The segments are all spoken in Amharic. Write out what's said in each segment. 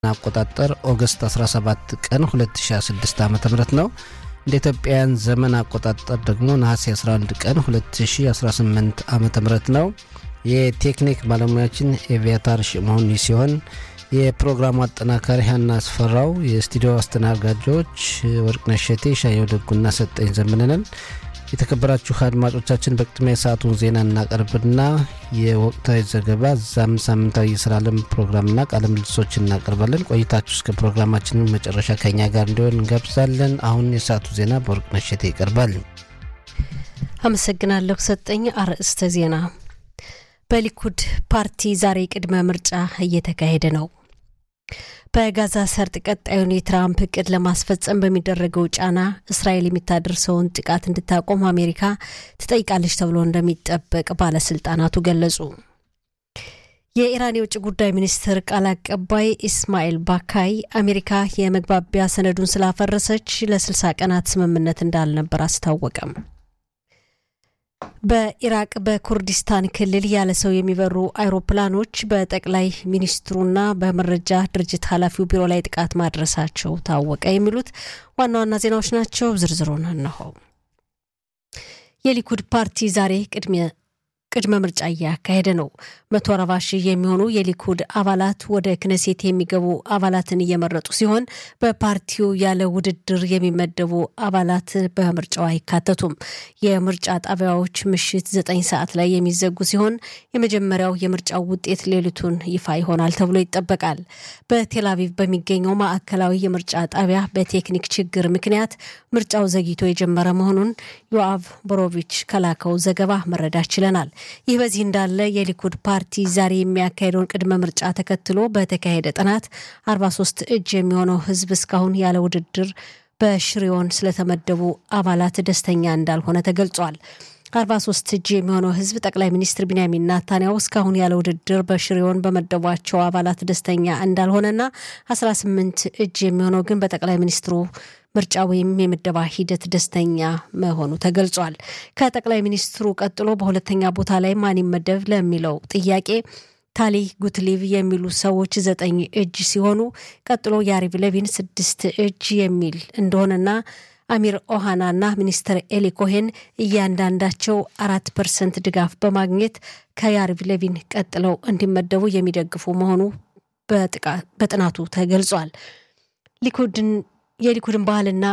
አቆጣጠር ኦገስት 17 ቀን 2016 ዓ ም ነው። እንደ ኢትዮጵያውያን ዘመን አቆጣጠር ደግሞ ነሐሴ 11 ቀን 2018 ዓ ም ነው። የቴክኒክ ባለሙያችን ኤቪያታር ሽመሆን ሲሆን የፕሮግራሙ አጠናካሪ ሀና አስፈራው፣ የስቱዲዮ አስተናጋጆች ወርቅነሽ ሸቴ፣ ሻየው ደጉና ሰጠኝ ዘምንንን። የተከበራችሁ አድማጮቻችን በቅድሚያ የሰዓቱን ዜና እናቀርብና የወቅታዊ ዘገባ እዛም ሳምንታዊ የስራ ዓለም ፕሮግራምና ቃለ ምልልሶች እናቀርባለን። ቆይታችሁ እስከ ፕሮግራማችን መጨረሻ ከኛ ጋር እንዲሆን እንጋብዛለን። አሁን የሰዓቱ ዜና በወርቅነሽ ሸቴ ይቀርባል። አመሰግናለሁ ሰጠኝ። አርዕስተ ዜና በሊኩድ ፓርቲ ዛሬ ቅድመ ምርጫ እየተካሄደ ነው። በጋዛ ሰርጥ ቀጣዩን የትራምፕ እቅድ ለማስፈጸም በሚደረገው ጫና እስራኤል የሚታደርሰውን ጥቃት እንድታቆም አሜሪካ ትጠይቃለች ተብሎ እንደሚጠበቅ ባለስልጣናቱ ገለጹ። የኢራን የውጭ ጉዳይ ሚኒስትር ቃል አቀባይ ኢስማኤል ባካይ አሜሪካ የመግባቢያ ሰነዱን ስላፈረሰች ለ60 ቀናት ስምምነት እንዳልነበር አስታወቀም። በኢራቅ በኩርዲስታን ክልል ያለ ሰው የሚበሩ አይሮፕላኖች በጠቅላይ ሚኒስትሩና በመረጃ ድርጅት ኃላፊው ቢሮ ላይ ጥቃት ማድረሳቸው ታወቀ። የሚሉት ዋና ዋና ዜናዎች ናቸው። ዝርዝሩን እነሆ። የሊኩድ ፓርቲ ዛሬ ቅድመ ምርጫ እያካሄደ ነው። መቶ አርባ ሺህ የሚሆኑ የሊኩድ አባላት ወደ ክነሴት የሚገቡ አባላትን እየመረጡ ሲሆን በፓርቲው ያለ ውድድር የሚመደቡ አባላት በምርጫው አይካተቱም። የምርጫ ጣቢያዎች ምሽት ዘጠኝ ሰዓት ላይ የሚዘጉ ሲሆን የመጀመሪያው የምርጫው ውጤት ሌሊቱን ይፋ ይሆናል ተብሎ ይጠበቃል። በቴል አቪቭ በሚገኘው ማዕከላዊ የምርጫ ጣቢያ በቴክኒክ ችግር ምክንያት ምርጫው ዘግይቶ የጀመረ መሆኑን ዮአቭ ቦሮቪች ከላከው ዘገባ መረዳት ችለናል። ይህ በዚህ እንዳለ የሊኩድ ፓርቲ ዛሬ የሚያካሄደውን ቅድመ ምርጫ ተከትሎ በተካሄደ ጥናት 43 እጅ የሚሆነው ሕዝብ እስካሁን ያለ ውድድር በሽሪዮን ስለተመደቡ አባላት ደስተኛ እንዳልሆነ ተገልጿል። 43 እጅ የሚሆነው ሕዝብ ጠቅላይ ሚኒስትር ቢንያሚን ናታንያው እስካሁን ያለ ውድድር በሽሪዮን በመደቧቸው አባላት ደስተኛ እንዳልሆነና 18 እጅ የሚሆነው ግን በጠቅላይ ሚኒስትሩ ምርጫ ወይም የምደባ ሂደት ደስተኛ መሆኑ ተገልጿል። ከጠቅላይ ሚኒስትሩ ቀጥሎ በሁለተኛ ቦታ ላይ ማን ይመደብ ለሚለው ጥያቄ ታሊ ጉትሊቭ የሚሉ ሰዎች ዘጠኝ እጅ ሲሆኑ ቀጥሎ ያሪቭ ለቪን ስድስት እጅ የሚል እንደሆነና አሚር ኦሃናና ሚኒስትር ኤሊ ኮሄን እያንዳንዳቸው አራት ፐርሰንት ድጋፍ በማግኘት ከያሪቭ ለቪን ቀጥለው እንዲመደቡ የሚደግፉ መሆኑ በጥናቱ ተገልጿል። ሊኩድን የሊኩድን ባህልና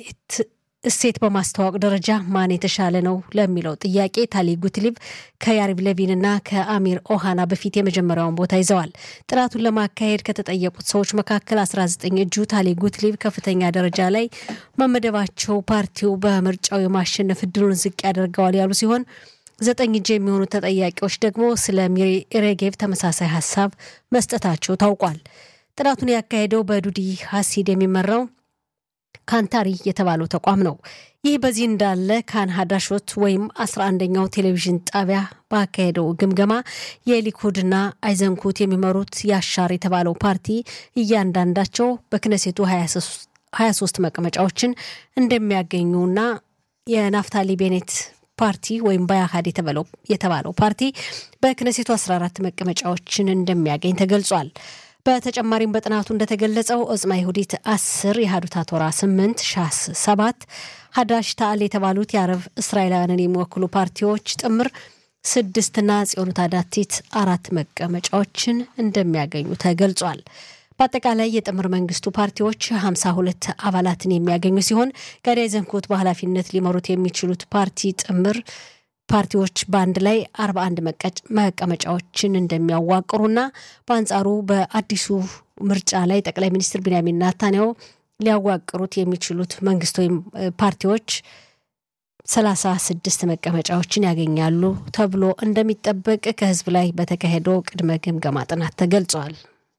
እሴት በማስተዋወቅ ደረጃ ማን የተሻለ ነው ለሚለው ጥያቄ ታሊ ጉትሊቭ ከያሪቭ ለቪንና ከአሚር ኦሃና በፊት የመጀመሪያውን ቦታ ይዘዋል። ጥናቱን ለማካሄድ ከተጠየቁት ሰዎች መካከል 19 እጁ ታሊ ጉትሊቭ ከፍተኛ ደረጃ ላይ መመደባቸው ፓርቲው በምርጫው የማሸነፍ እድሉን ዝቅ ያደርገዋል ያሉ ሲሆን ዘጠኝ እጅ የሚሆኑ ተጠያቂዎች ደግሞ ስለ ሚሪ ሬጌቭ ተመሳሳይ ሀሳብ መስጠታቸው ታውቋል። ጥናቱን ያካሄደው በዱዲ ሀሲድ የሚመራው ካንታሪ የተባለው ተቋም ነው። ይህ በዚህ እንዳለ ካን ሀዳሾት ወይም አስራ አንደኛው ቴሌቪዥን ጣቢያ ባካሄደው ግምገማ የሊኩድና አይዘንኩት የሚመሩት ያሻር የተባለው ፓርቲ እያንዳንዳቸው በክነሴቱ 23 መቀመጫዎችን እንደሚያገኙና የናፍታሊ ቤኔት ፓርቲ ወይም ባያሃድ የተባለው ፓርቲ በክነሴቱ 14 መቀመጫዎችን እንደሚያገኝ ተገልጿል። በተጨማሪም በጥናቱ እንደተገለጸው ኦጽማ ይሁዲት አስር የሀዱታ ቶራ ስምንት ሻስ ሰባት ሀዳሽ ታአል የተባሉት የአረብ እስራኤላውያንን የሚወክሉ ፓርቲዎች ጥምር ስድስትና ጽዮኑት አዳቲት አራት መቀመጫዎችን እንደሚያገኙ ተገልጿል። በአጠቃላይ የጥምር መንግስቱ ፓርቲዎች ሀምሳ ሁለት አባላትን የሚያገኙ ሲሆን ጋዳይ ዘንኮት በኃላፊነት ሊመሩት የሚችሉት ፓርቲ ጥምር ፓርቲዎች በአንድ ላይ 41 መቀመጫዎችን እንደሚያዋቅሩና በአንጻሩ በአዲሱ ምርጫ ላይ ጠቅላይ ሚኒስትር ቢንያሚን ናታንያው ሊያዋቅሩት የሚችሉት መንግስት ወይም ፓርቲዎች 36 መቀመጫዎችን ያገኛሉ ተብሎ እንደሚጠበቅ ከህዝብ ላይ በተካሄደው ቅድመ ግምገማ ጥናት ተገልጿል።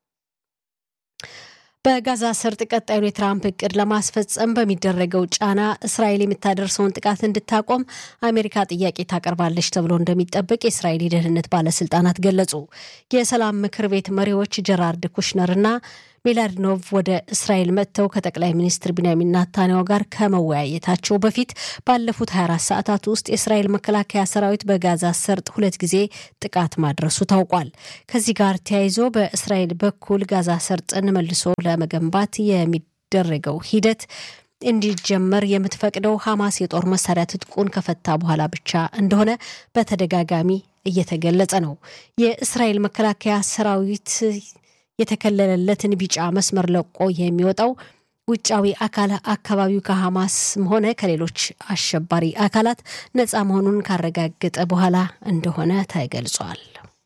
በጋዛ ሰርጥ ቀጣዩን የትራምፕ እቅድ ለማስፈጸም በሚደረገው ጫና እስራኤል የምታደርሰውን ጥቃት እንድታቆም አሜሪካ ጥያቄ ታቀርባለች ተብሎ እንደሚጠበቅ የእስራኤል የደህንነት ባለስልጣናት ገለጹ። የሰላም ምክር ቤት መሪዎች ጀራርድ ኩሽነርና ሚላድኖቭ ወደ እስራኤል መጥተው ከጠቅላይ ሚኒስትር ቢንያሚን ናታንያሁ ጋር ከመወያየታቸው በፊት ባለፉት 24 ሰዓታት ውስጥ የእስራኤል መከላከያ ሰራዊት በጋዛ ሰርጥ ሁለት ጊዜ ጥቃት ማድረሱ ታውቋል። ከዚህ ጋር ተያይዞ በእስራኤል በኩል ጋዛ ሰርጥን መልሶ ለመገንባት የሚደረገው ሂደት እንዲጀመር የምትፈቅደው ሐማስ የጦር መሳሪያ ትጥቁን ከፈታ በኋላ ብቻ እንደሆነ በተደጋጋሚ እየተገለጸ ነው። የእስራኤል መከላከያ ሰራዊት የተከለለለትን ቢጫ መስመር ለቆ የሚወጣው ውጫዊ አካል አካባቢው ከሐማስም ሆነ ከሌሎች አሸባሪ አካላት ነፃ መሆኑን ካረጋገጠ በኋላ እንደሆነ ተገልጿል።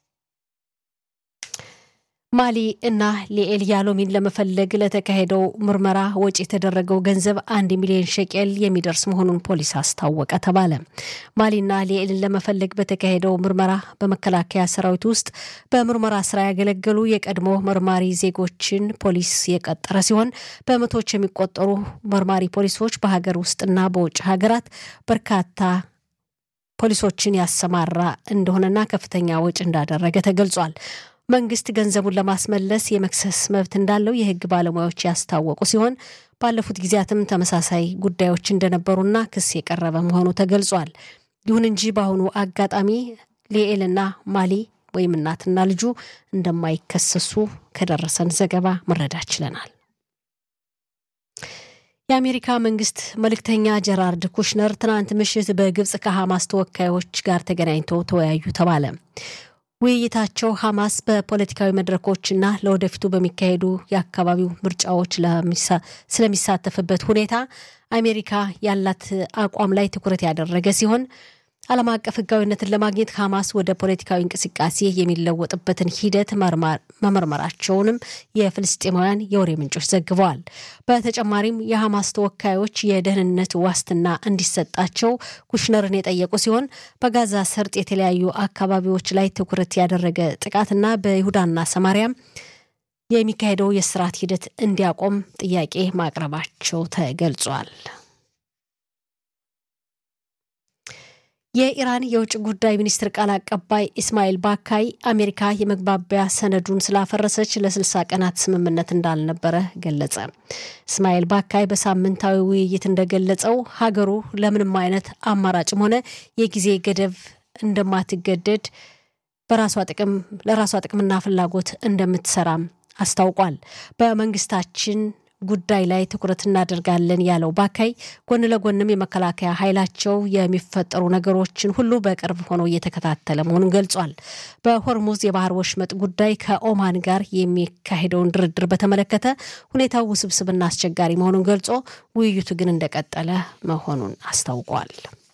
ማሊ እና ሊኤል ያሎሚን ለመፈለግ ለተካሄደው ምርመራ ወጪ የተደረገው ገንዘብ አንድ ሚሊዮን ሸቄል የሚደርስ መሆኑን ፖሊስ አስታወቀ ተባለ። ማሊና ሊኤልን ለመፈለግ በተካሄደው ምርመራ በመከላከያ ሰራዊት ውስጥ በምርመራ ስራ ያገለገሉ የቀድሞ መርማሪ ዜጎችን ፖሊስ የቀጠረ ሲሆን በመቶዎች የሚቆጠሩ መርማሪ ፖሊሶች በሀገር ውስጥና በውጭ ሀገራት በርካታ ፖሊሶችን ያሰማራ እንደሆነና ከፍተኛ ወጪ እንዳደረገ ተገልጿል። መንግስት ገንዘቡን ለማስመለስ የመክሰስ መብት እንዳለው የሕግ ባለሙያዎች ያስታወቁ ሲሆን ባለፉት ጊዜያትም ተመሳሳይ ጉዳዮች እንደነበሩና ክስ የቀረበ መሆኑ ተገልጿል። ይሁን እንጂ በአሁኑ አጋጣሚ ሊኤልና ማሊ ወይም እናትና ልጁ እንደማይከሰሱ ከደረሰን ዘገባ መረዳት ችለናል። የአሜሪካ መንግስት መልእክተኛ ጀራርድ ኩሽነር ትናንት ምሽት በግብፅ ከሐማስ ተወካዮች ጋር ተገናኝተው ተወያዩ ተባለ። ውይይታቸው ሐማስ በፖለቲካዊ መድረኮችና ለወደፊቱ በሚካሄዱ የአካባቢው ምርጫዎች ስለሚሳተፍበት ሁኔታ አሜሪካ ያላት አቋም ላይ ትኩረት ያደረገ ሲሆን ዓለም አቀፍ ሕጋዊነትን ለማግኘት ሐማስ ወደ ፖለቲካዊ እንቅስቃሴ የሚለወጥበትን ሂደት መመርመራቸውንም የፍልስጤማውያን የወሬ ምንጮች ዘግበዋል። በተጨማሪም የሐማስ ተወካዮች የደህንነት ዋስትና እንዲሰጣቸው ኩሽነርን የጠየቁ ሲሆን በጋዛ ሰርጥ የተለያዩ አካባቢዎች ላይ ትኩረት ያደረገ ጥቃትና በይሁዳና ሰማሪያም የሚካሄደው የስርዓት ሂደት እንዲያቆም ጥያቄ ማቅረባቸው ተገልጿል። የኢራን የውጭ ጉዳይ ሚኒስትር ቃል አቀባይ ኢስማኤል ባካይ አሜሪካ የመግባቢያ ሰነዱን ስላፈረሰች ለ60 ቀናት ስምምነት እንዳልነበረ ገለጸ። እስማኤል ባካይ በሳምንታዊ ውይይት እንደገለጸው ሀገሩ ለምንም አይነት አማራጭም ሆነ የጊዜ ገደብ እንደማትገደድ በራሷ ጥቅም ለራሷ ጥቅምና ፍላጎት እንደምትሰራም አስታውቋል። በመንግስታችን ጉዳይ ላይ ትኩረት እናደርጋለን ያለው ባካይ ጎን ለጎንም የመከላከያ ኃይላቸው የሚፈጠሩ ነገሮችን ሁሉ በቅርብ ሆኖ እየተከታተለ መሆኑን ገልጿል። በሆርሙዝ የባህር ወሽመጥ ጉዳይ ከኦማን ጋር የሚካሄደውን ድርድር በተመለከተ ሁኔታው ውስብስብና አስቸጋሪ መሆኑን ገልጾ ውይይቱ ግን እንደቀጠለ መሆኑን አስታውቋል።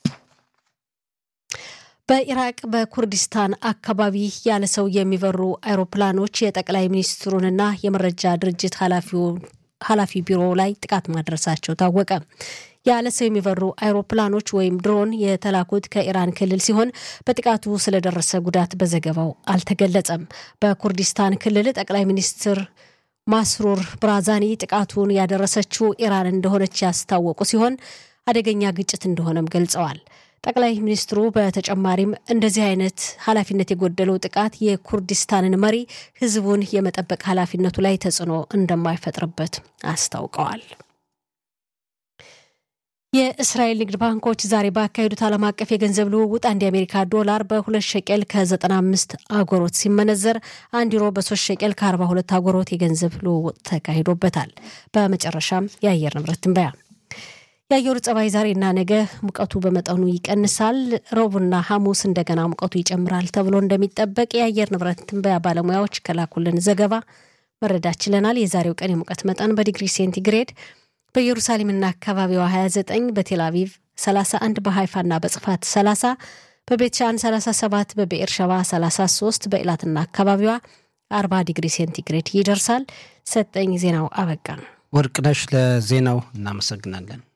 በኢራቅ በኩርዲስታን አካባቢ ያለ ሰው የሚበሩ አይሮፕላኖች የጠቅላይ ሚኒስትሩንና የመረጃ ድርጅት ኃላፊውን ኃላፊ ቢሮ ላይ ጥቃት ማድረሳቸው ታወቀ። ያለ ሰው የሚበሩ አይሮፕላኖች ወይም ድሮን የተላኩት ከኢራን ክልል ሲሆን በጥቃቱ ስለደረሰ ጉዳት በዘገባው አልተገለጸም። በኩርዲስታን ክልል ጠቅላይ ሚኒስትር ማስሩር ብራዛኒ ጥቃቱን ያደረሰችው ኢራን እንደሆነች ያስታወቁ ሲሆን አደገኛ ግጭት እንደሆነም ገልጸዋል። ጠቅላይ ሚኒስትሩ በተጨማሪም እንደዚህ አይነት ኃላፊነት የጎደለው ጥቃት የኩርዲስታንን መሪ ሕዝቡን የመጠበቅ ኃላፊነቱ ላይ ተጽዕኖ እንደማይፈጥርበት አስታውቀዋል። የእስራኤል ንግድ ባንኮች ዛሬ ባካሄዱት ዓለም አቀፍ የገንዘብ ልውውጥ አንድ የአሜሪካ ዶላር በሁለት ሸቄል ከ95 አጎሮት ሲመነዘር አንድ ዩሮ በሶስት ሸቄል ከ42 አጎሮት የገንዘብ ልውውጥ ተካሂዶበታል። በመጨረሻም የአየር ንብረት ትንበያ የአየሩ ጸባይ ዛሬና ነገ ሙቀቱ በመጠኑ ይቀንሳል። ረቡዕና ሐሙስ እንደገና ሙቀቱ ይጨምራል ተብሎ እንደሚጠበቅ የአየር ንብረት ትንበያ ባለሙያዎች ከላኩልን ዘገባ መረዳት ችለናል። የዛሬው ቀን የሙቀት መጠን በዲግሪ ሴንቲግሬድ በኢየሩሳሌምና አካባቢዋ 29፣ በቴል አቪቭ 31፣ በሃይፋና በጽፋት 30፣ በቤትሻን 37፣ በብኤር ሸባ 33፣ በኢላትና አካባቢዋ 40 ዲግሪ ሴንቲግሬድ ይደርሳል። ሰጠኝ ዜናው አበቃ። ወርቅነሽ ለዜናው እናመሰግናለን።